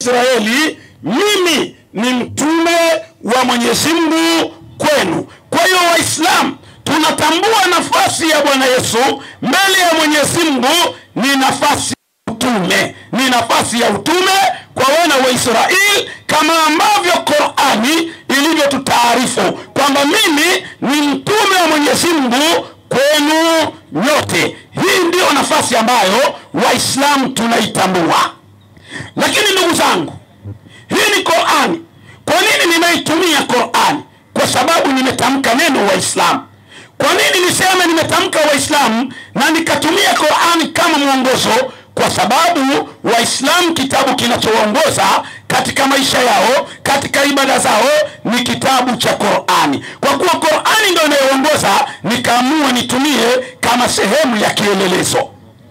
Waisraeli, mimi ni mtume wa Mwenyezi Mungu kwenu. Kwa hiyo Waislamu tunatambua nafasi ya Bwana Yesu mbele ya Mwenyezi Mungu ni nafasi ya utume, ni nafasi ya utume kwa wana wa Israeli, kama ambavyo Qurani ilivyotutaarifu kwamba mimi ni mtume wa Mwenyezi Mungu kwenu nyote. Hii ndiyo nafasi ambayo Waislamu tunaitambua. Lakini ndugu zangu, hii ni Qurani. Kwa nini nimeitumia Qurani? Kwa sababu nimetamka neno Waislamu. Kwa nini niseme nimetamka Waislamu na nikatumia Qurani kama mwongozo? Kwa sababu Waislamu kitabu kinachoongoza katika maisha yao, katika ibada zao ni kitabu cha Qurani. Kwa kuwa Qurani ndio inayoongoza, nikaamua nitumie kama sehemu ya kielelezo.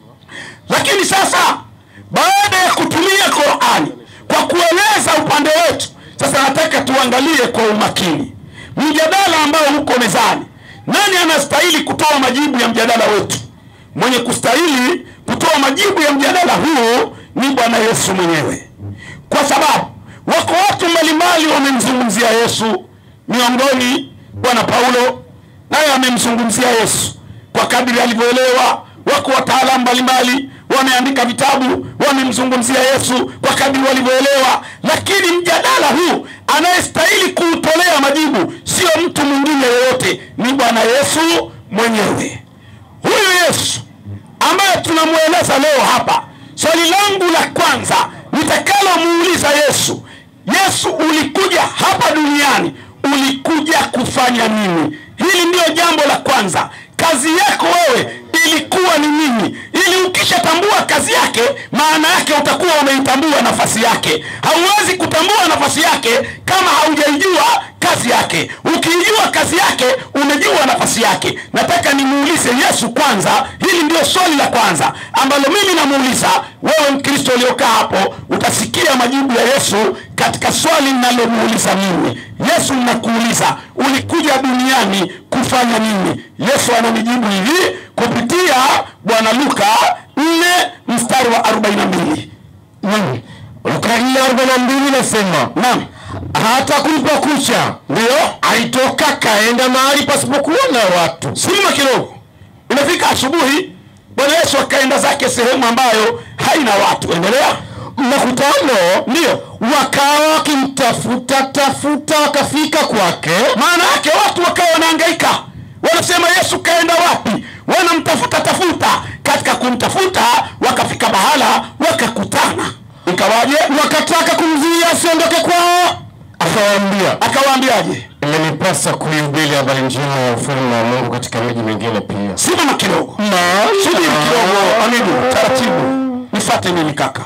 Lakini sasa baada ya kutumia Qurani kwa kueleza upande wetu, sasa nataka tuangalie kwa umakini mjadala ambao uko mezani. Nani anastahili kutoa majibu ya mjadala wetu? Mwenye kustahili kutoa majibu ya mjadala huu ni Bwana Yesu mwenyewe, kwa sababu wako watu mbalimbali wamemzungumzia Yesu. Miongoni Bwana Paulo naye amemzungumzia Yesu kwa kadiri alivyoelewa. Wako wataalamu mbalimbali wameandika vitabu wamemzungumzia Yesu kwa kadiri walivyoelewa, lakini mjadala huu anayestahili kuutolea majibu sio mtu mwingine yoyote, ni Bwana Yesu mwenyewe. Huyu Yesu ambaye tunamweleza leo hapa, swali langu la kwanza nitakalomuuliza Yesu, Yesu, ulikuja hapa duniani, ulikuja kufanya nini? Hili ndiyo jambo la kwanza. Kazi yako wewe ilikuwa ni nini? Ili ukishatambua kazi yake, maana yake utakuwa umeitambua nafasi yake. Hauwezi kutambua nafasi yake kama haujaijua kazi yake. Ukiijua kazi yake, umejua nafasi yake. Nataka nimuulize Yesu kwanza, hili ndio swali la kwanza ambalo mimi namuuliza wewe. Mkristo uliokaa hapo, utasikia majibu ya Yesu katika swali ninalomuuliza mimi. Yesu, ninakuuliza ulikuja duniani kufanya nini? Yesu ananijibu hivi kupitia Bwana Luka 4 mstari wa 42. Naam. Luka 4:42 nasema Naam, hata kulipokucha ndio alitoka kaenda mahali pasipokuwa na watu. simama kidogo. Imefika asubuhi, Bwana Yesu akaenda zake sehemu ambayo haina watu. Endelea. Makutano Ndio wakawa wakimtafuta tafuta, wakafika kwake. maana yake watu wakawa wanahangaika, wanasema Yesu kaenda wapi? Wanamtafuta tafuta. Katika kumtafuta wakafika mahala wakakutana. Ikawaje? Wakataka kumzuia asiondoke kwao, akawaambia, Akawaambiaje? imenipasa kuihubiri habari njema ya ufalme wa Mungu katika miji mingine pia. Simama kidogo. Maana Subiri kidogo, Amidu, taratibu, nifate mimi kaka.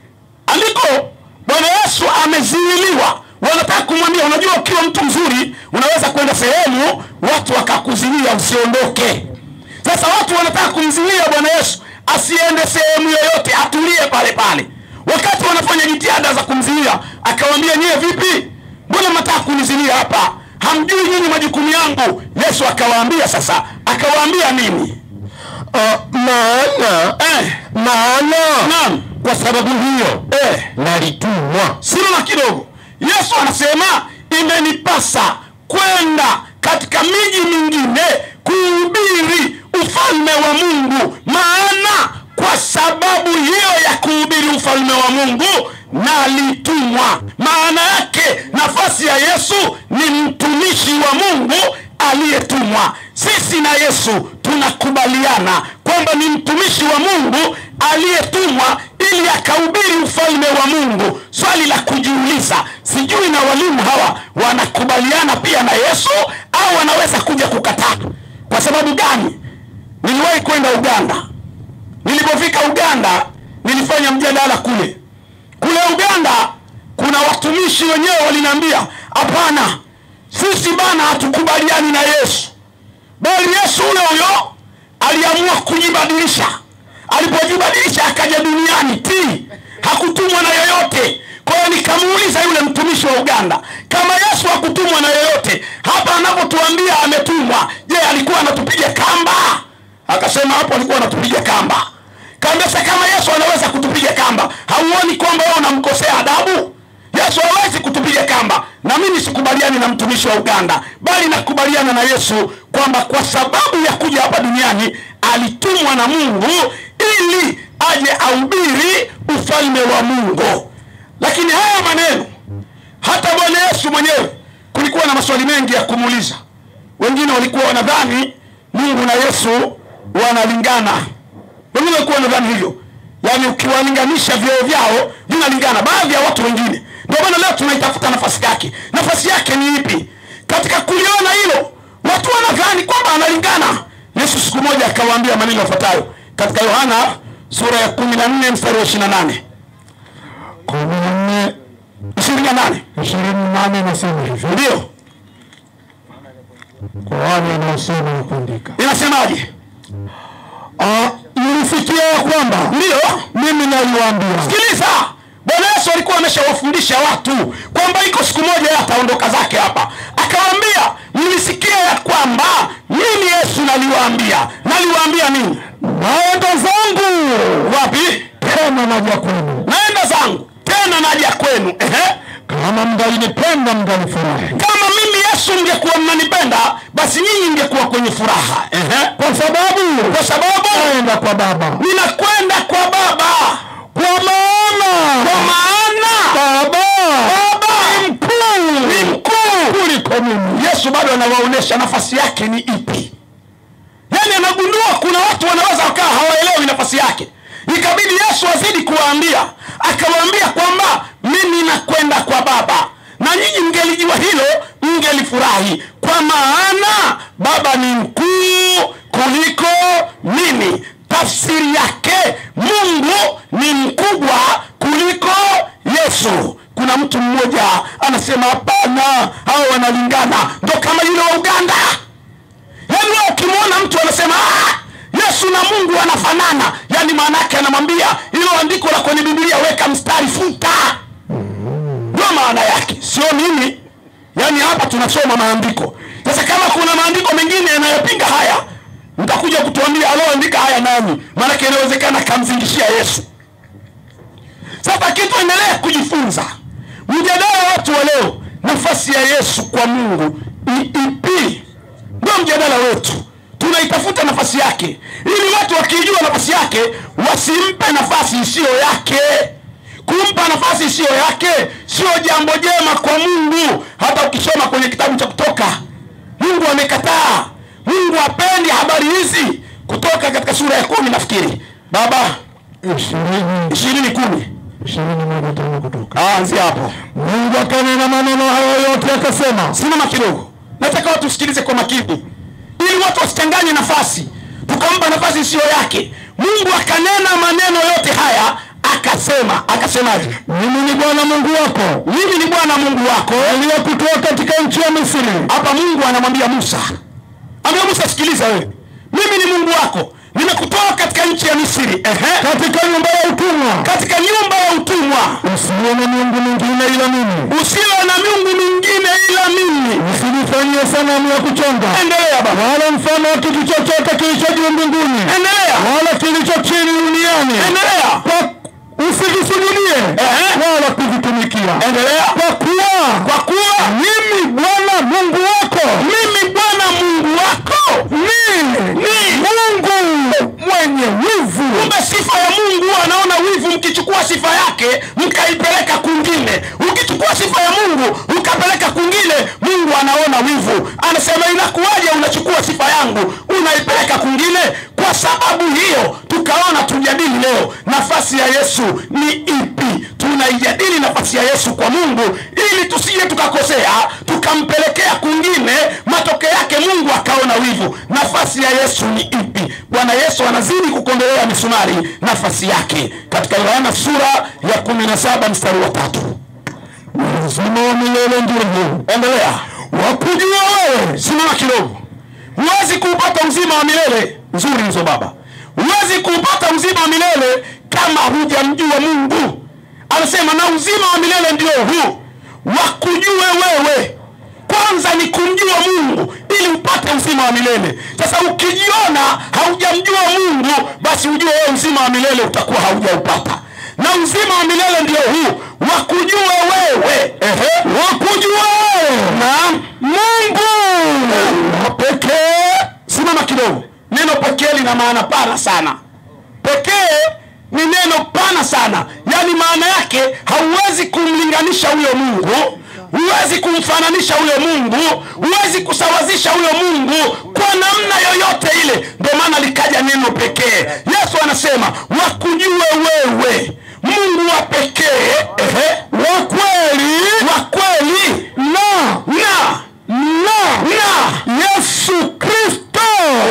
Andiko Bwana Yesu amezuiliwa, wanataka kumwambia, unajua, ukiwa mtu mzuri unaweza kwenda sehemu watu wakakuzuia usiondoke. Sasa watu wanataka kumzuia Bwana Yesu asiende sehemu yoyote, atulie pale pale. Wakati wanafanya jitihada za kumzuia, akawaambia, nyie vipi? Mbona mnataka kunizuia hapa? Hamjui nyinyi majukumu yangu? Yesu akawaambia, sasa akawaambia nini? Ah, maana Eh, maana naam. kwa sababu hiyo Eh, nalitumwa simama kidogo. Yesu anasema imenipasa kwenda katika miji mingine kuhubiri ufalme wa Mungu. Maana kwa sababu hiyo ya kuhubiri ufalme wa Mungu nalitumwa. Maana yake nafasi ya Yesu ni mtumishi wa Mungu aliyetumwa. Sisi na Yesu tunakubaliana kwamba ni mtumishi wa Mungu aliyetumwa ili akahubiri ufalme wa Mungu. Swali la kujiuliza, sijui na walimu hawa wanakubaliana pia na Yesu au wanaweza kuja kukataa. Kwa sababu gani? Niliwahi kwenda Uganda. Nilipofika Uganda, nilifanya mjadala kule kule Uganda. Kuna watumishi wenyewe waliniambia, hapana, sisi bana hatukubaliani na Yesu, bali Yesu ule huyo aliamua kujibadilisha. Alipojibadilisha akaja duniani ti, hakutumwa na yoyote. Kwa hiyo nikamuuliza yule mtumishi wa Uganda, kama Yesu hakutumwa na yoyote, hapa anapotuambia ametumwa, je, alikuwa anatupiga kamba? Akasema hapo alikuwa anatupiga kamba. Kaambia sasa, kama Yesu anaweza kutupiga kamba, hauoni kwamba wewe unamkosea adabu? mimi na mtumishi wa uganda bali nakubaliana na yesu kwamba kwa sababu ya kuja hapa duniani alitumwa na mungu ili aje ahubiri ufalme wa mungu lakini haya maneno hata bwana yesu mwenyewe kulikuwa na maswali mengi ya kumuuliza wengine walikuwa wanadhani mungu na yesu wanalingana wengine walikuwa wanadhani hivyo yaani ukiwalinganisha vyeo vyao vinalingana baadhi ya watu wengine ndio maana leo tunaitafuta nafasi yake nafasi yake ni ipi katika kuliona hilo watu wanadhani kwamba analingana yesu siku moja akawaambia maneno yafuatayo katika yohana sura ya kumi na nne mstari wa ishiri na nane kumi na nne ishirini na nane ishirini nane nasema hivyo ndio kwa wale wanaosoma na kuandika. inasemaje Ah, Nilisikia ya kwamba ndio mimi naliwaambia sikiliza bwana yesu alikuwa ameshawafundisha watu kwamba iko siku moja yeye ataondoka zake hapa akawaambia mlisikia ya kwamba mimi yesu naliwaambia naliwaambia nini naenda zangu wapi tena naja kwenu, naenda zangu tena naja kwenu Ehe. kama mngalinipenda mngalifurahi, kama mimi yesu mngekuwa mnanipenda basi nyinyi mngekuwa kwenye furaha Ehe. kwa sababu kwa sababu naenda kwa Baba, ninakwenda kwa baba kwa maana kwa maana Baba baba ni mkuu ni mkuu kuliko mimi. yesu bado anawaonyesha nafasi yake ni ipi yaani anagundua kuna watu wanaweza wakawa hawaelewi nafasi yake ikabidi yesu azidi kuwaambia akawaambia kwamba mimi nakwenda kwa baba na nyinyi mngelijua hilo mngelifurahi kwa maana baba ni mkuu kuliko mimi tafsiri yake mungu ni mkubwa kuliko yesu kuna mtu mmoja anasema hapana hao wanalingana ndo kama yule wa uganda yaani wewe ukimwona mtu anasema "Ah, yesu na mungu wanafanana yaani maanaake anamwambia hilo andiko la kwenye bibilia weka mstari futa ndio maana yake sio mimi yaani hapa tunasoma maandiko sasa kama kuna maandiko mengine yanayopinga haya mtakuja kutuambia aloandika haya nani maanake inawezekana kamzingishia yesu sasa kitu endelea kujifunza mjadala wa watu wa leo nafasi ya yesu kwa mungu ni ipi ndio mjadala wetu tunaitafuta nafasi yake ili watu wakijua nafasi yake wasimpe nafasi isiyo yake kumpa nafasi isiyo yake sio jambo jema kwa mungu hata ukisoma kwenye kitabu cha kutoka mungu amekataa mungu apendi habari hizi kutoka katika sura ya kumi nafikiri baba ishirini ishirini kumi ishirini moja tano kutoka Ah, anzia hapo Mungu akanena maneno hayo yote akasema, simama kidogo nataka watu usikilize kwa makini ili watu wasichanganye nafasi tukampa nafasi isiyo yake mungu akanena maneno yote haya akasema akasemaje mimi ni Bwana Mungu wako mimi ni bwana mungu wako aliyekutoa katika nchi ya Misri, hapa mungu anamwambia musa ambia musa sikiliza wewe mimi ni mungu wako nimekutoa katika nchi ya misri Ehe. katika nyumba ya utumwa. katika nyumba ya utumwa Usiwe na miungu mingine ila mimi, usiwe na miungu mingine ila mimi usinifanyie sanamu ya kuchonga endelea baba wala mfano wa kitu chochote kilicho juu mbinguni endelea wala kilicho chini duniani, endelea kwa usivisujudie Ehe. wala kuvitumikia, endelea kwa kuwa kwa kuwa mimi Bwana Mungu wako mimi bwana mungu wako ni ni Mungu mwenye wivu, kumbe sifa ya mungu huwa anaona wivu mkichukua sifa yake mkaipeleka kwingine ukichukua sifa ya mungu ukapeleka kwingine mungu anaona wivu anasema inakuwaje unachukua sifa yangu unaipeleka kwingine kwa sababu hiyo tukaona tujadili leo nafasi ya yesu ni ipi tunaijadili nafasi ya yesu kwa mungu ili tusije tukakosea tukampelekea kwingine matokeo yake mungu akaona wivu nafasi ya yesu ni ipi bwana yesu anazidi kukondolea misumari nafasi yake katika yohana sura ya 17 mstari wa tatu uzima wa milele ndio huu, endelea wakujua wewe simama kidogo huwezi kuupata uzima wa milele nzuri hizo baba huwezi kuupata uzima wa milele kama hujamjua mungu anasema na uzima wa milele ndio huu wakujue wewe kwanza ni kumjua mungu ili upate uzima wa milele sasa ukijiona haujamjua mungu basi ujue wewe uzima wa milele utakuwa haujaupata na uzima wa milele ndio huu wakujue wewe Ehe. wakujue wewe naam lina maana pana sana. Pekee ni neno pana sana, yaani maana yake hauwezi kumlinganisha huyo Mungu, huwezi kumfananisha huyo Mungu, huwezi kusawazisha huyo Mungu kwa namna yoyote ile. Ndio maana likaja neno pekee. Yesu anasema wakujue wewe Mungu wa pekee, ehe, wa kweli, wa kweli na na na na Yesu Kristo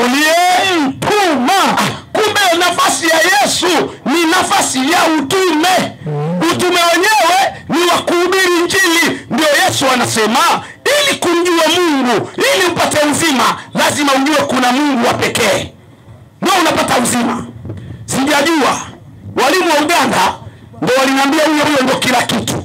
uliyemtuma. Kumbe nafasi ya Yesu ni nafasi ya utume. Utume wenyewe ni wa kuhubiri Injili. Ndio Yesu anasema ili kumjua Mungu, ili upate uzima, lazima ujue kuna Mungu wa pekee, ndio unapata uzima. Sijajua walimu wa Uganda ndio waliniambia huyo huyo ndio kila kitu,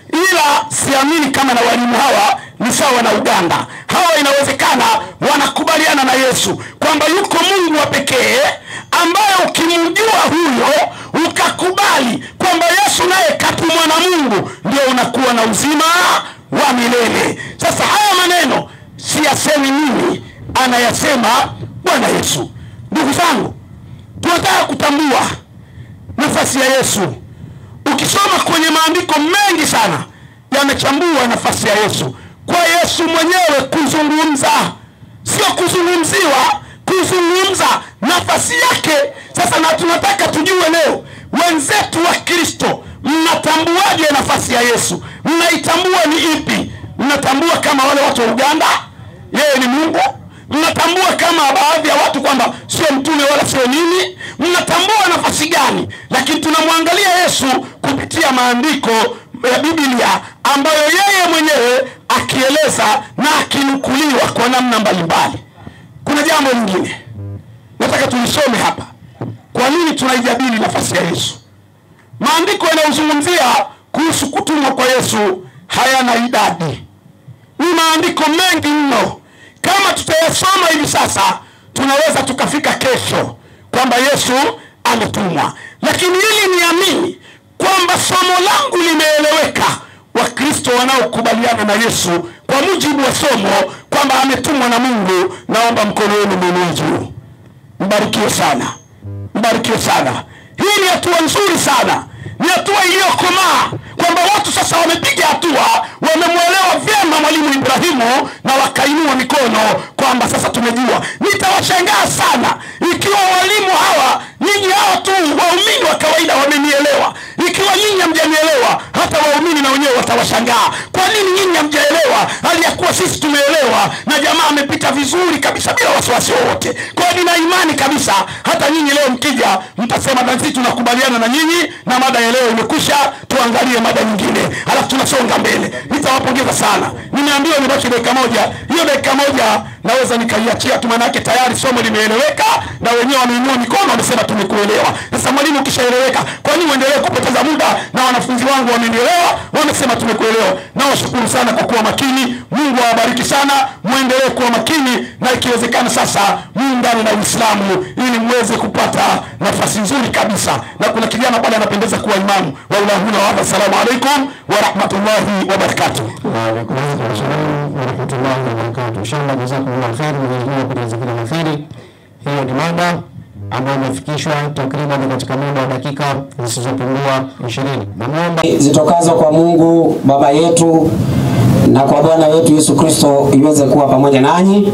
ila siamini kama na walimu hawa ni sawa na Uganda. Hawa inawezekana wanakubaliana na Yesu kwamba yuko Mungu wa pekee ambaye ukimjua huyo ukakubali kwamba Yesu naye katumwa na Mungu, ndio unakuwa na uzima wa milele. Sasa haya maneno siyasemi mimi, anayasema Bwana Yesu. Ndugu zangu, tunataka kutambua nafasi ya Yesu. Ukisoma kwenye maandiko mengi sana yamechambua nafasi ya Yesu, kwa Yesu mwenyewe kuzungumza, sio kuzungumziwa, kuzungumza nafasi yake. Sasa na tunataka tujue leo, wenzetu wa Kristo, mnatambuaje nafasi ya Yesu? Mnaitambua ni ipi? Mnatambua kama wale watu wa Uganda, yeye ni Mungu? Mnatambua kama baadhi ya watu kwamba sio mtume wala sio nini? Mnatambua nafasi gani? Lakini tunamwangalia Yesu kupitia maandiko ya Biblia ambayo yeye mwenyewe akieleza na akinukuliwa kwa namna mbalimbali. Kuna jambo lingine nataka tulisome hapa. Kwa nini tunaijadili nafasi ya Yesu? Maandiko yanayozungumzia kuhusu kutumwa kwa Yesu hayana idadi, ni maandiko mengi mno. Kama tutayasoma hivi sasa, tunaweza tukafika kesho kwamba Yesu ametumwa, lakini ili niamini kwamba somo langu limeeleweka, Wakristo wanaokubaliana na Yesu kwa mujibu wa somo kwamba ametumwa na Mungu, naomba mkono wenu mwinue juu. Mbarikiwe sana, mbarikiwe sana. Hii ni hatua nzuri sana, ni hatua iliyokomaa kwamba watu sasa wamepiga hatua, wamemwelewa vyema Mwalimu Ibrahimu na wakainua mikono kwamba sasa tumejua. Nitawashangaa sana ikiwa walimu hawa, nyinyi hawa tu waumini wa kawaida wamenielewa. Ikiwa nyinyi hamjanielewa, hata waumini na wenyewe watawashangaa. Kwa nini nyinyi hamjaelewa hali ya kuwa sisi tumeelewa, na jamaa amepita vizuri kabisa bila wasiwasi wowote. Kwa hiyo nina imani kabisa hata nyinyi leo mkija, mtasema na sisi tunakubaliana na nyinyi na mada ya leo imekwisha, tuangalie mada nyingine, alafu tunasonga mbele. Nitawapongeza sana. Nimeambiwa nibaki dakika moja, hiyo dakika moja naweza nikaiachia tu, maanake tayari somo limeeleweka na wenyewe wameinua mikono, wamesema tumekuelewa. Sasa mwalimu, ukishaeleweka, kwa nini uendelee kupoteza muda? Na wanafunzi wangu wamenielewa, wamesema tumekuelewa. Nawashukuru sana kwa kuwa makini. Mungu awabariki sana, muendelee kuwa makini, na ikiwezekana sasa muungane na Uislamu ili muweze kupata nafasi nzuri kabisa. Na kuna kijana pale anapendeza kuwa imamu wa ulahuna wa hadha. Assalamu alaikum wa rahmatullahi wa barakatuh. Waalaikum salam warahmatullahi wabarakatuh. Inshallah, jazakumullah kheri, Mwenyezi Mungu akujaze kila la kheri. Hiyo ni mada ambayo imefikishwa takriban katika muda wa dakika zisizopungua ishirini. Namwomba zitokazo kwa Mungu Baba yetu na kwa Bwana wetu Yesu Kristo iweze kuwa pamoja nanyi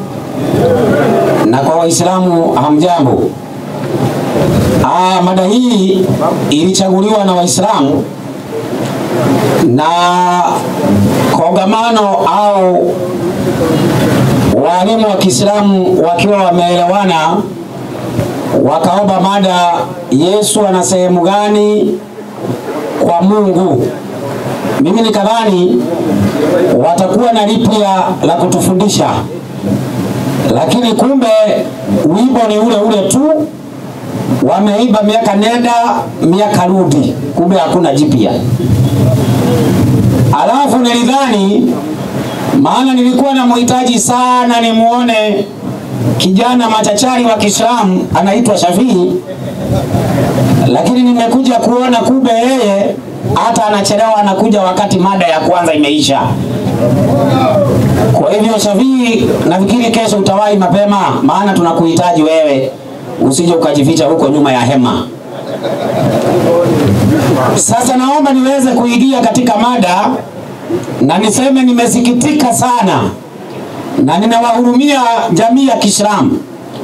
na kwa Waislamu hamjambo. Ah, mada hii ilichaguliwa na Waislamu na kongamano au walimu wa Kiislamu wakiwa wameelewana wakaomba mada, Yesu ana sehemu gani kwa Mungu? Mimi nikadhani watakuwa na lipya la kutufundisha, lakini kumbe wimbo ni ule ule tu, wameimba miaka nenda miaka rudi, kumbe hakuna jipya. Alafu nilidhani, maana nilikuwa na mhitaji sana nimuone kijana machachari wa Kiislamu anaitwa Shafii, lakini nimekuja kuona kumbe yeye hata anachelewa, anakuja wakati mada ya kwanza imeisha. Kwa hivyo Shafii, nafikiri kesho utawahi mapema, maana tunakuhitaji wewe usije ukajificha huko nyuma ya hema. Sasa naomba niweze kuingia katika mada na niseme nimesikitika sana na ninawahurumia jamii ya Kiislamu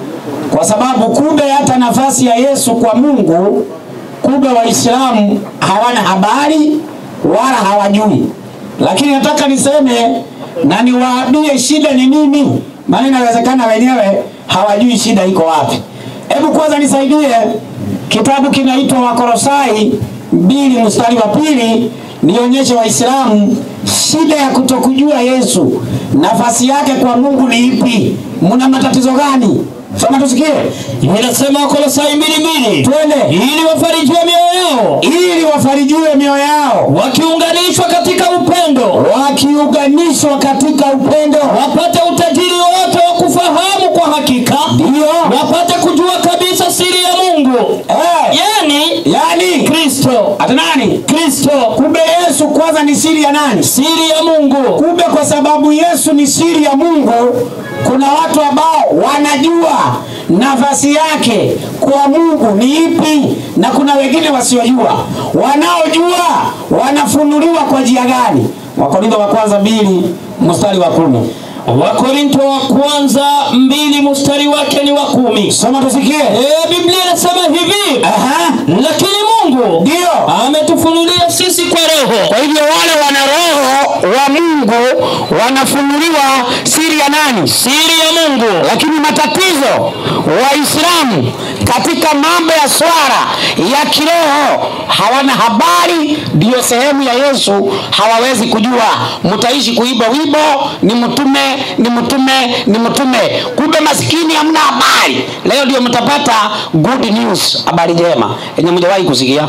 kwa sababu kumbe hata nafasi ya Yesu kwa Mungu, kumbe Waislamu hawana habari wala hawajui. Lakini nataka niseme na niwaambie shida ni nini, maana inawezekana wenyewe hawajui shida iko wapi. Hebu kwanza nisaidie, kitabu kinaitwa Wakolosai mbili mstari wa pili, nionyeshe Waislamu shida ya kutokujua Yesu, nafasi yake kwa Mungu ni ipi? Muna matatizo gani? Soma tusikie. Inasema Wakolosai mbili mbili, Twende. ili wafarijiwe mioyo yao Ili wafarijiwe mioyo yao, wakiunganishwa katika upendo, wakiunganishwa katika upendo, wapate utajiri wote wa kufahamu kwa hakika, ndio wapate kujua kabisa siri ya Mungu, eh, yani yani Kristo. hata nani? Kristo, Kumbe Yesu kwanza ni siri ya nani? siri ya Mungu. Kumbe kwa sababu Yesu ni siri ya Mungu, kuna watu ambao wanajua nafasi yake kwa Mungu ni ipi, na kuna wengine wasiojua. Wanaojua wanafunuliwa kwa njia gani? Wakorintho wa kwanza mbili mstari wa kumi. Wakorinto wa kwanza mbili mstari wake ni wa kumi. Soma tusikie. E, Biblia inasema hivi, Aha, lakini Mungu ndio. ametufunulia sisi kwa Roho. Kwa hivyo wale wana roho wa Mungu wanafunuliwa siri ya nani? Siri ya Mungu. Lakini matatizo Waislamu katika mambo ya swala ya kiroho hawana habari, ndiyo sehemu ya Yesu hawawezi kujua. Mtaishi kuiba wibo, ni mtume, ni mtume, ni mtume, kumbe maskini hamna habari. Leo ndio mtapata good news, habari njema yenye mjawahi kusikia.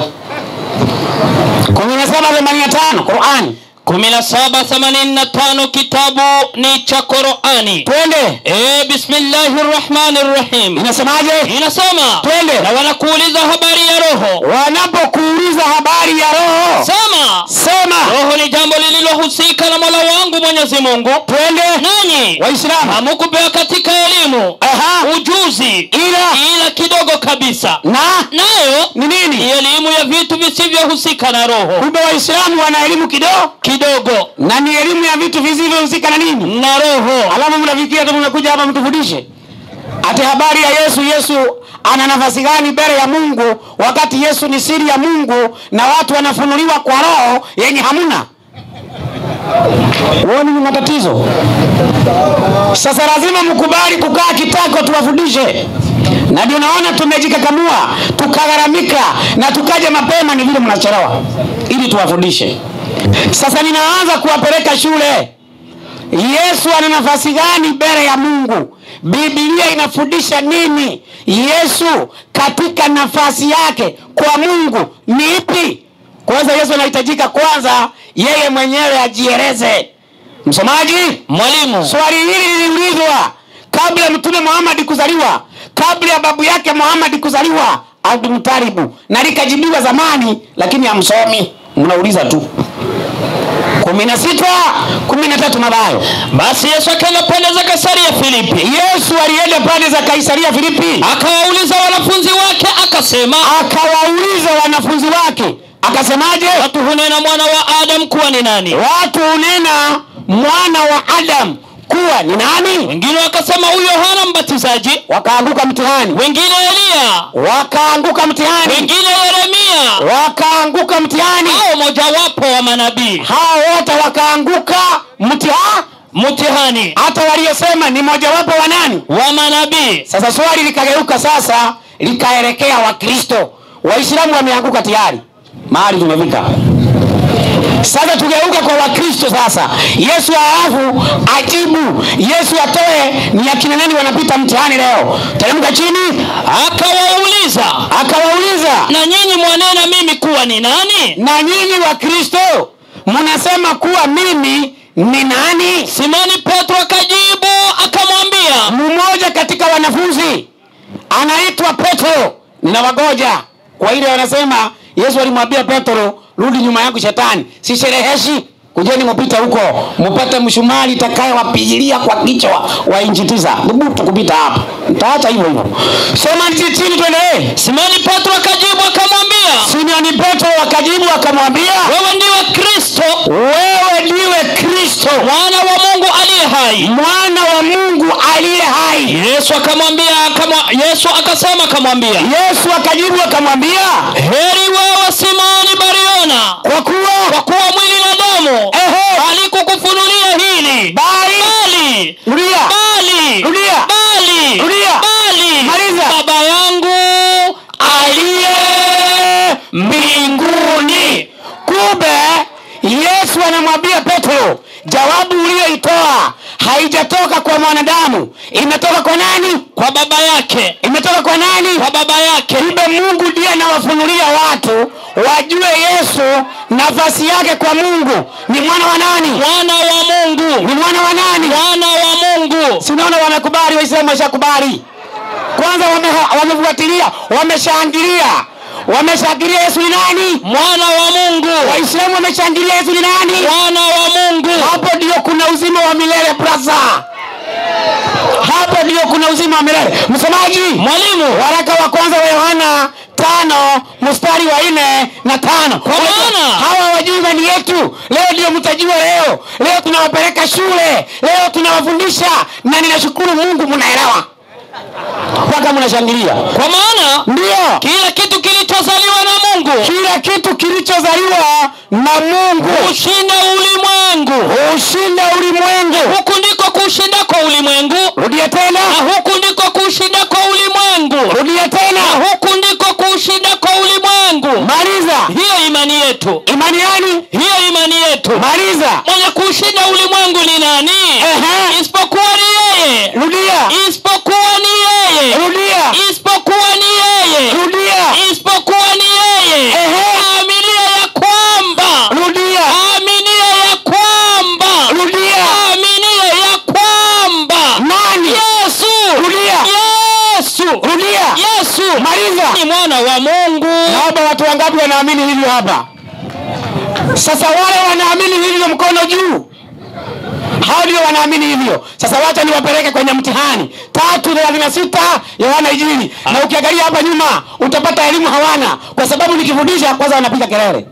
kumi na saba themanini na tano Qurani. 1785 kitabu ni cha Qur'ani. Twende, E, bismillahir rahmanir rahim. inasemaje? Inasema Twende. na wanakuuliza habari ya roho. Wanapokuuliza habari ya roho, Sema sema roho ni jambo lililohusika na Mola wangu Mwenyezi Mungu. twende. Nanyi Waislamu, hamukupewa katika elimu aha, ujuzi ila ila kidogo kabisa, na nayo ni ni nini? elimu ya vitu visivyohusika na roho Kumbe Waislamu wana elimu kidogo, kidogo na ni elimu ya vitu visivyohusika na nini? na roho. Alafu mnafikiria tu mmekuja hapa mtufundishe ati habari ya Yesu. Yesu ana nafasi gani mbele ya Mungu, wakati Yesu ni siri ya Mungu na watu wanafunuliwa kwa roho yenye hamuna? Huoni ni matatizo? Sasa lazima mkubali kukaa kitako tuwafundishe, na ndio naona tumejikakamua tukagharamika na tukaja mapema, ni vile mnachelewa, ili tuwafundishe. Sasa ninaanza kuwapeleka shule. Yesu ana nafasi gani mbele ya Mungu? Biblia inafundisha nini? Yesu katika nafasi yake kwa Mungu ni ipi? Kwanza Yesu anahitajika kwanza yeye mwenyewe ajieleze. Msomaji, Mwalimu, swali hili liliulizwa kabla ya Mtume Muhammad kuzaliwa, kabla ya babu yake Muhammad kuzaliwa, Abdulmutalibu, na likajibiwa zamani, lakini hamsomi, mnauliza tu. kumi na sita kumi na tatu Mathayo. basi Yesu akaenda pande za Kaisaria Filipi, Yesu alienda pande za Kaisaria Filipi, akawauliza wanafunzi wake akasema, akawauliza wanafunzi wake, akasemaje? watu hunena mwana wa Adamu kuwa ni nani? Watu hunena mwana wa Adamu kuwa ni nani? Wengine wakasema huyo Yohana Mbatizaji, Wakaanguka mtihani, wengine Eliya, wakaanguka mtihani, wengine Yeremia wakaanguka mtihani, au mojawapo wa manabii. hao wote wakaanguka mtihani, Mtihani hata waliosema ni mojawapo wa nani? wa manabii. Sasa swali likageuka sasa, likaelekea Wakristo. Waislamu wameanguka tayari, mahali tumefika. Sasa tugeuka kwa Wakristo sasa. Yesu halafu ajibu, Yesu atoe ni akina nani wanapita mtihani leo. Teremka chini, Akawauliza, akawauliza na nyinyi mwanena mimi kuwa ni nani? na nyinyi Wakristo mnasema kuwa mimi ni nani? Simoni Petro akajibu akamwambia, Mmoja katika wanafunzi anaitwa Petro, ninawagoja kwa ile wanasema Yesu alimwambia Petro, rudi nyuma yangu shetani, sishereheshi. kujeni mupite huko mupate mshumari itakayewapigilia kwa kichwa wa inchi tisa dhubutu kupita hapa mtaacha hivyo hivyo soma chini tuendelee simoni petro akajibu akamwambia simoni petro wakajibu akamwambia wewe ndiwe kristo wewe ndiwe kristo mwana wa mungu aliye hai mwana wa mungu aliye hai yesu akamwambia akamwa, yesu akasema akamwambia yesu akajibu akamwambia heri wewe simoni bariona kwa kuwa kwa kuwa mwili na damu Ehe. halikukufunulia hili bali bali rudia bali Rudia. bali Rudia. bali Maliza. baba yangu aliye mbinguni kumbe yesu anamwambia petro jawabu uliyoitoa haijatoka kwa mwanadamu imetoka kwa nani kwa baba yake imetoka kwa nani kwa baba yake kumbe mungu ndiye anawafunulia watu wajue yesu nafasi yake kwa mungu ni mwana wa nani mwana wa mungu ni mwana wa nani mwana wa mungu si unaona wamekubali waislamu washakubali kwanza wame- wamefuatilia wameshangilia wameshangilia yesu ni nani mwana wa mungu waislamu wameshangilia yesu ni nani mwana wa mungu hapo ndio kuna uzima wa milele brasa hapo ndio kuna uzima wa milele msomaji mwalimu waraka wa kwanza wa yohana tano mstari wa nne na tano Kwa maana- hawa wajui imani yetu leo ndio mtajua leo leo tunawapeleka shule leo tunawafundisha na ninashukuru mungu mnaelewa mpaka mnashangilia kwa maana ndio kila kitu kilichozaliwa na mungu kila kitu kilichozaliwa na mungu hushinda ulimwengu hushinda ulimwengu huku ndiko kushinda kwa ulimwengu rudia tena na huku ndiko kushinda kwa ulimwengu rudia tena na huku ndiko kushinda kwa ulimwengu maliza hiyo imani yetu imani yani hiyo imani yetu maliza mwenye kushinda ulimwengu ni nani Ehe. isipokuwa ni yeye rudia isipokuwa ni yeye rudia isipokuwa ni yeye rudia isipokuwa ni yeye Ehe. aminia ya kwamba rudia aminia ya kwamba rudia aminia ya kwamba nani yesu rudia yesu rudia yesu maliza ni mwana wa mungu naomba watu wangapi wanaamini hivyo hapa sasa wale wanaamini hivyo mkono juu hao ndio wanaamini hivyo sasa wacha niwapeleke kwenye mtihani tatu thelathini na sita yohana ijili na ukiangalia hapa nyuma utapata elimu hawana kwa sababu nikifundisha kwanza wanapiga kelele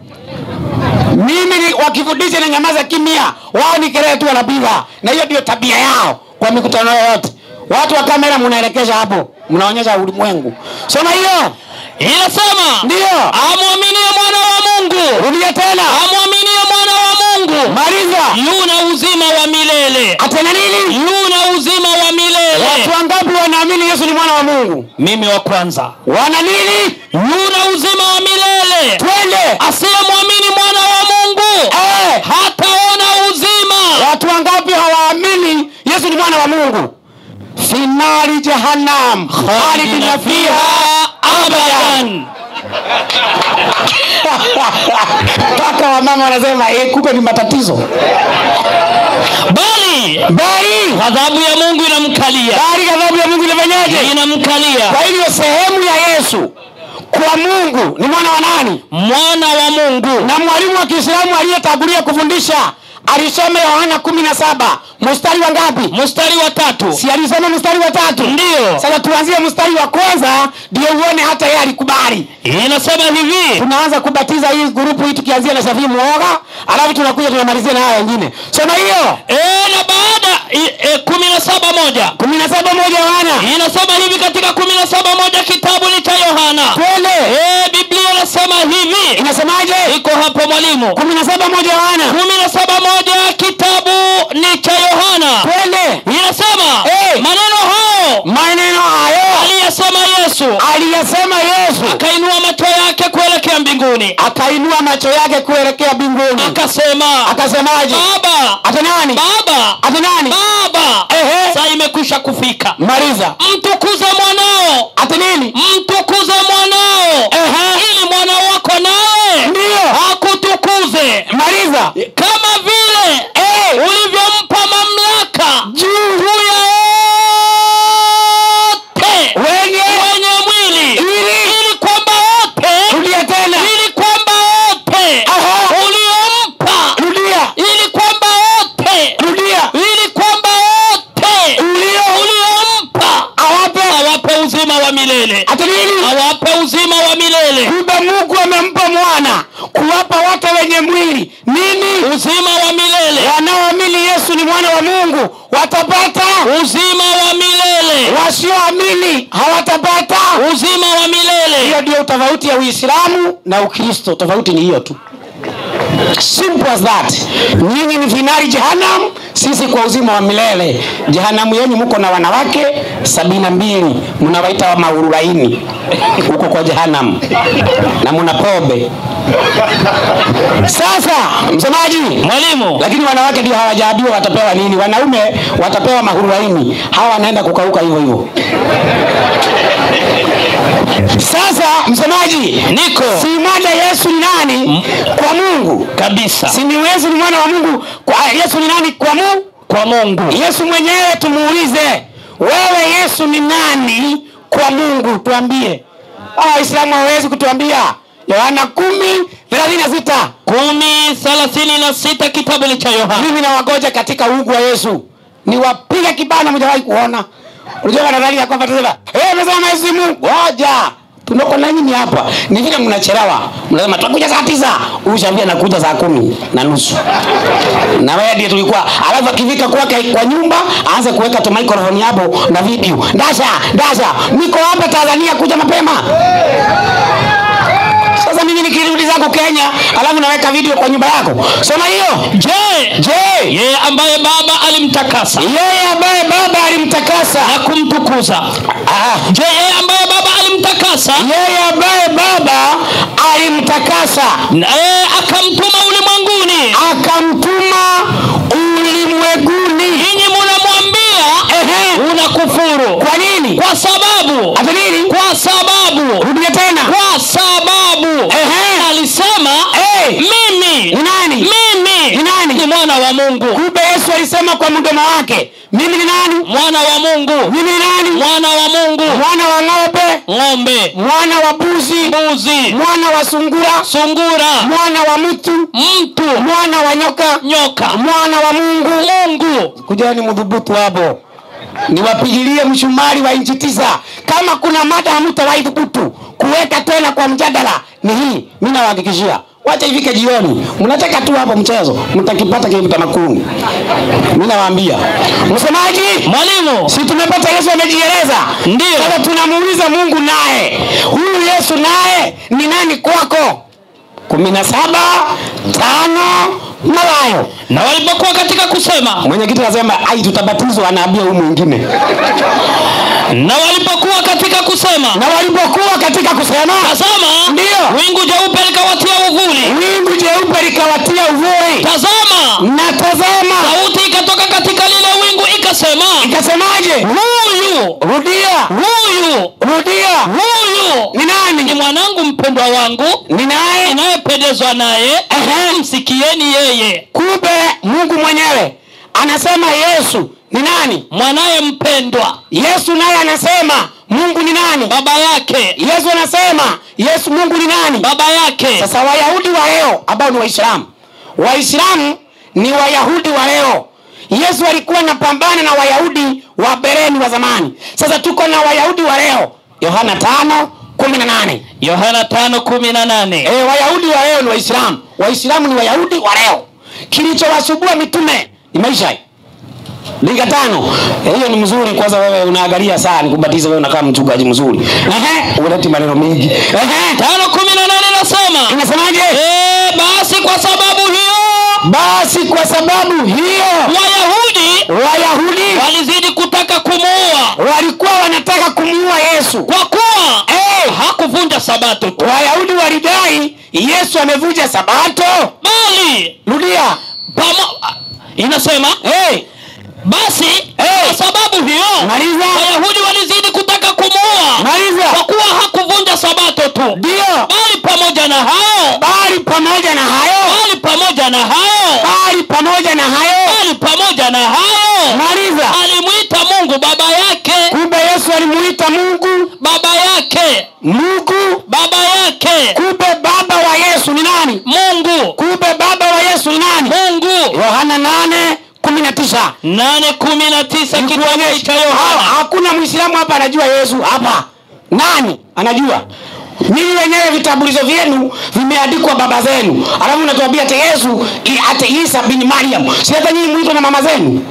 mimi ni- wakifundisha na nyamaza kimya wao ni kelele tu wanapiga na hiyo ndio tabia yao kwa mikutano yoyote watu wa kamera mnaelekesha hapo mnaonyesha ulimwengu soma hiyo inasema ndio amwaminie mwana wa mungu rudia tena amwaminie mwana wa mungu maliza yuna uzima wa milele atena nini yuna uzima wa milele watu wangapi wanaamini yesu ni mwana wa mungu mimi wa kwanza wana nini yuna uzima wa milele twende asiyemwamini mwana wa mungu Eh, hataona uzima watu wangapi hawaamini yesu ni mwana wa mungu finali jahannam khalidina fiha abadan mpaka wamama wanasema eh, kumbe ni matatizo bali bali ghadhabu ya mungu inamkalia bali ghadhabu ya mungu inafanyaje inamkalia kwa hivyo sehemu ya yesu kwa mungu ni mwana wa nani mwana wa mungu na mwalimu wa kiislamu aliyetangulia kufundisha alisoma yohana kumi na saba mstari wa ngapi mstari wa tatu si alisoma mstari wa tatu ndiyo sasa tuanzie mstari wa kwanza ndio uone hata yeye alikubali inasema hivi tunaanza kubatiza hii grupu hii tukianzia na shafii muoga alafu tunakuja tunamalizia na haya wengine soma hiyo e, na baada i- e, kumi na saba moja kumi na saba moja wana inasema hivi katika kumi na saba moja kitabu ni cha yohana twende e, biblia inasema hivi inasemaje iko hapo mwalimu kumi na saba moja wana kumi na saba moja kitabu ni cha yohana twende inasema Eh. maneno hayo maneno hayo aliyesema yesu aliyasema yesu akainua macho yake kuelekea mbinguni akainua macho yake kuelekea mbinguni akasema akasemaje baba ata nani baba ata nani baba Ehe. saa imekwisha kufika maliza mtukuze mwanao ata nini mtukuze mwanao Ehe. ili mwana wako naye Ndiyo. akutukuze maliza kama vile Eh. ulivyompa mamlaka juu juu ya wote wenye wenye mwili Ili. ili kwamba wote rudia tena ili kwamba wote Aha. uliompa rudia ili mwana wa mungu watapata uzima wa milele wasioamini hawatapata uzima wa milele hiyo ndio tofauti ya uislamu na ukristo tofauti ni hiyo tu simple as that nyinyi ni finari jehanam sisi kwa uzima wa milele jehanamu yenu mko na wanawake sabini na mbili mnawaita wa maurulaini huko kwa jehanam na muna pombe sasa msemaji mwalimu lakini wanawake ndio hawajaambiwa watapewa nini wanaume watapewa mahurulaini hawa wanaenda kukauka hivyo hivyo sasa msemaji niko si mada yesu ni nani kwa mungu kabisa si ni yesu ni mwana wa mungu kwa yesu ni nani kwa mungu kwa mungu yesu mwenyewe tumuulize wewe yesu ni nani kwa mungu tuambie Ah, waislamu hawawezi kutuambia yohana kumi thelathini na sita kumi thelathini na sita kitabu ni cha yohana mimi nawagoja katika ugu wa yesu niwapiga kibana mjawahi kuona unajua wanadhani ya kwamba tusema hey, mesema yesu ni mungu goja tunako na nyinyi hapa ni vile mnachelewa mnasema tutakuja saa tisa ushaambia nakuja saa kumi na nusu na wewe ndiye tulikuwa alafu akifika kwake kwa nyumba aanze kuweka tu microphone hapo na video ndasha ndasha niko hapa tanzania kuja mapema sasa mimi nikirudi zangu kenya alafu naweka video kwa nyumba yako soma hiyo je je yeye ambaye baba alimtakasa yeye ambaye baba alimtakasa na kumtukuza Ah, je yeye ambaye baba alimtakasa yeye ambaye baba alimtakasa na yeye akamtuma ulimwenguni akamtuma ulimwenguni ninyi munamwambia Ehe. unakufuru kwa nini kwa sababu hata nini kwa sababu rudia tena kwa sababu Ehe. alisema Eh. mimi ni nani mimi Ni nani? ni mwana wa mungu kumbe yesu alisema kwa mdomo wake mimi ni nani mwana wa mungu mimi ni nani mwana wa mungu mwana wa ng'ombe ng'ombe mwana wa buzi mbuzi mwana wa sungura sungura mwana wa mtu mtu mwana wa nyoka nyoka mwana wa mungu mungu kujani mdhubutu hapo niwapigilie mshumari wa inchi tisa kama kuna mada hamtawahi dhubutu kuweka tena kwa mjadala ni hii mi nawahakikishia wacha ifike jioni mnataka tu hapo mchezo mtakipata kimtamakuni mi nawaambia msemaji mwalimu si tumepata yesu amejieleza Ndiyo. sasa tunamuuliza mungu naye huyu yesu naye ni nani kwako kumi na saba tano malayo na walipokuwa katika kusema mwenyekiti anasema ai tutabatizwa anaambia huyu mwingine na walipokuwa katika kusema na walipokuwa katika kusema tazama Ndiyo. wingu jeupe likawatia uvuli wingu jeupe likawatia uvuli tazama na tazama sauti ikatoka katika lile wingu ikasema ikasemaje huyu rudia huyu rudia huyu ni ni nani mwanangu mpendwa wangu ni naye inayependezwa naye Ehe. msikieni yeye kumbe mungu mwenyewe anasema yesu ni nani mwanaye mpendwa yesu naye anasema mungu ni nani baba yake yesu anasema yesu mungu ni nani baba yake sasa wayahudi wa leo ambao ni waislamu waislamu ni wayahudi wa leo yesu alikuwa anapambana na wayahudi wa bereni wa zamani sasa tuko na wayahudi wa leo yohana tano kumi na nane yohana tano kumi na nane e, wayahudi wa leo ni waislamu waislamu ni wayahudi wa leo kilichowasubua mitume ni maisha linga tano Eh, hiyo ni mzuri kwanza wewe unaangalia saa nikubatiza wewe unakaa mchungaji mzuri Ehe, uleti maneno mengi Ehe, tano kumi na nane nasema inasemaje Eh, basi kwa sababu hiyo basi kwa sababu hiyo wayahudi wayahudi walizidi kutaka kumuua walikuwa wanataka kumuua yesu kwa kuwa Eh, hakuvunja sabato tu wayahudi walidai yesu amevunja sabato bali rudia pamo, inasema hey, basi Eh. kwa sababu hiyo maliza wayahudi walizidi kutaka kumuua kwa maliza kuwa hakuvunja sabato tu ndio bali pamoja na hayo bali pamoja na hayo bali pamoja na hayo bali pamoja na hayo bali pamoja na hayo maliza alimwita mungu baba yake kumbe yesu alimuita mungu baba yake mungu baba yake kumbe baba wa yesu ni nani mungu kumbe baba wa yesu ni nani mungu yohana nane kumi na tisa nane kumi na tisa kitabu cha Ha- yohana hakuna mwislamu hapa anajua yesu hapa nani anajua Ninyi wenyewe vitambulisho vyenu vimeandikwa baba zenu, alafu unatuambia ate Yesu i- ate Isa bin Mariam. Si hata nyinyi mwitwa na mama zenu?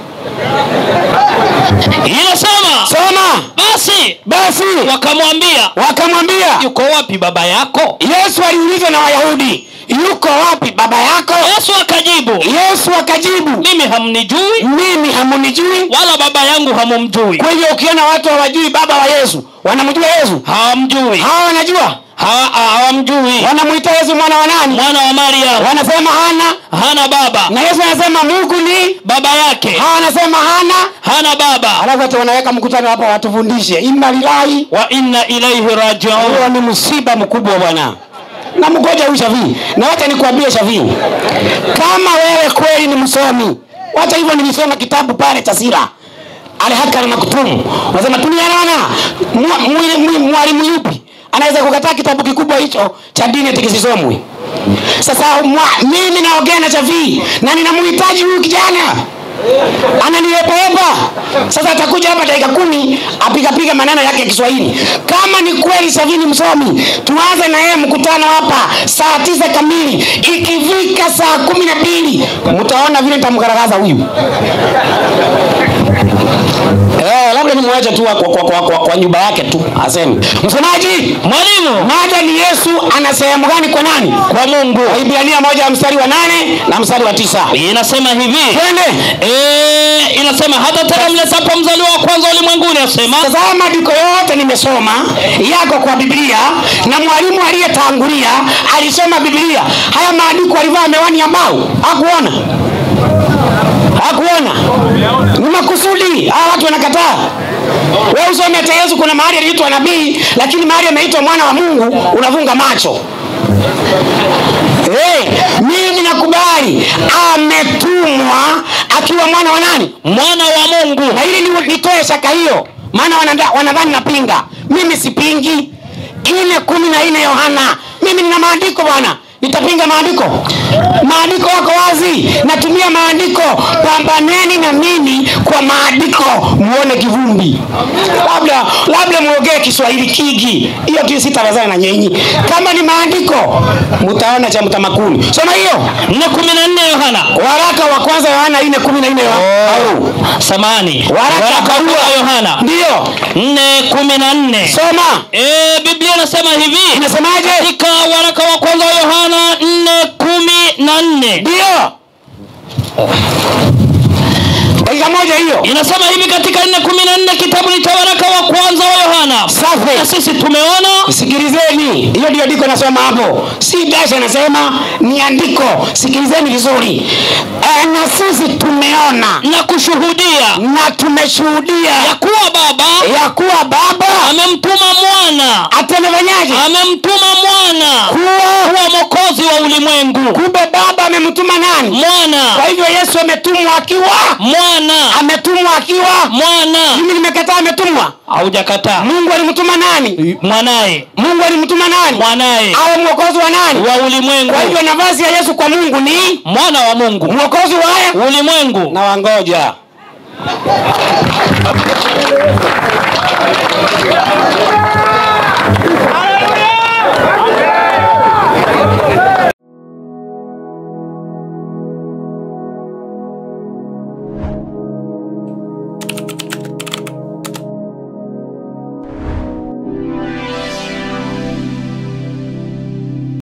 inasema Soma basi basi. wakamwambia Wakamwambia yuko wapi baba yako Yesu aliulizwa na Wayahudi, yuko wapi baba yako? yesu akajibu Yesu akajibu, mimi hamnijui mimi hamunijui. wala baba yangu hamumjui Kwa hivyo ukiona watu hawajui baba wa Yesu, wanamjua Yesu? hawamjui Hawa wanajua, Hawa- hawamjui wanamwita Yesu mwana wa nani? mwana wa mariamu Wanasema hana, hana baba na Yesu anasema Mungu ni, baba yake hawa wanasema hana. hana baba Alafu hata wanaweka mkutano hapa watufundishe inna lillahi, wa inna ilaihi rajiun huo ni msiba mkubwa bwana. Na mgoja huyu Shafii, na wacha nikwambie Shafii, kama wewe kweli ni msomi, wacha hivyo, nilisoma kitabu pale cha sira alhakara na kutumu, unasema tulianana, mwa- mwi- mwi- mwalimu yupi anaweza kukataa kitabu kikubwa hicho cha dini ati kisisomwe? Sasa mwa, mimi naongea na Shafii na ninamhitaji huyu kijana ananiyepaepa. Sasa atakuja hapa dakika kumi apigapiga maneno yake ya Kiswahili. Kama ni kweli Shafii ni msomi, tuanze na yeye mkutano hapa saa tisa kamili. Ikifika saa kumi na mbili mtaona vile nitamgaragaza huyu. Eh, labda nimwache tu kwa, kwa, kwa, kwa, kwa nyumba yake tu aseme. Msomaji, mwalimu mada ni Yesu ana sehemu gani kwa nani? kwa mungu Waibrania moja mstari wa nane na mstari wa tisa. inasema hivi Twende. Eh, inasema hata tena mlesapo mzaliwa wa kwanza ulimwenguni asema Tazama maandiko yote nimesoma yako kwa Biblia, na mwalimu aliyetangulia alisoma Biblia. Haya maandiko alivaa miwani ya mbao, hakuona hakuona, ni makusudi. Hawa watu wanakataa. Wewe usome hata Yesu, kuna mahali aliitwa nabii, lakini mahali ameitwa mwana wa Mungu unafunga macho. Hey, mimi nakubali ametumwa akiwa mwana wa nani? mwana wa mungu na ili ni- nitoe shaka hiyo maana wanada- wanadhani napinga mimi sipingi ile kumi na nne yohana mimi nina maandiko bwana nitapinga maandiko maandiko yako wazi natumia maandiko pambaneni na mimi kwa maandiko muone kivumbi labda labda muongee kiswahili kigi hiyo tu sitawazana na nyenyi kama ni maandiko mutaona cha mtamakuni soma hiyo nne kumi na nne yohana waraka wa kwanza yohana ine kumi na nne Au. samani waraka waraka wa barua yohana ndiyo nne kumi na nne soma Eh, biblia inasema hivi inasemaje katika waraka wa kwanza wa yohana nne kumi na nne ndio dakika moja hiyo inasema hivi katika nne kumi na nne kitabu ni cha waraka wa kwanza wa yohana na safi sisi tumeona sikilizeni hiyo ndio andiko nasoma hapo si dasha nasema ni andiko sikilizeni vizuri e, na sisi tumeona na kushuhudia na tumeshuhudia ya kuwa baba ya kuwa baba amemtuma mwana atemefanyaje amemtuma mwana kuwa kuwa mwokozi wa ulimwengu kumbe baba amemtuma nani mwana kwa hivyo yesu ametumwa akiwa mwana ametumwa akiwa mwana mimi nimekataa ametumwa haujakataa mungu alimtuma nani mwanaye mungu alimtuma nani mwanaye awe mwokozi wa nani wa ulimwengu kwa hivyo nafasi ya yesu kwa mungu ni mwana wa mungu mwokozi wa ulimwengu na wangoja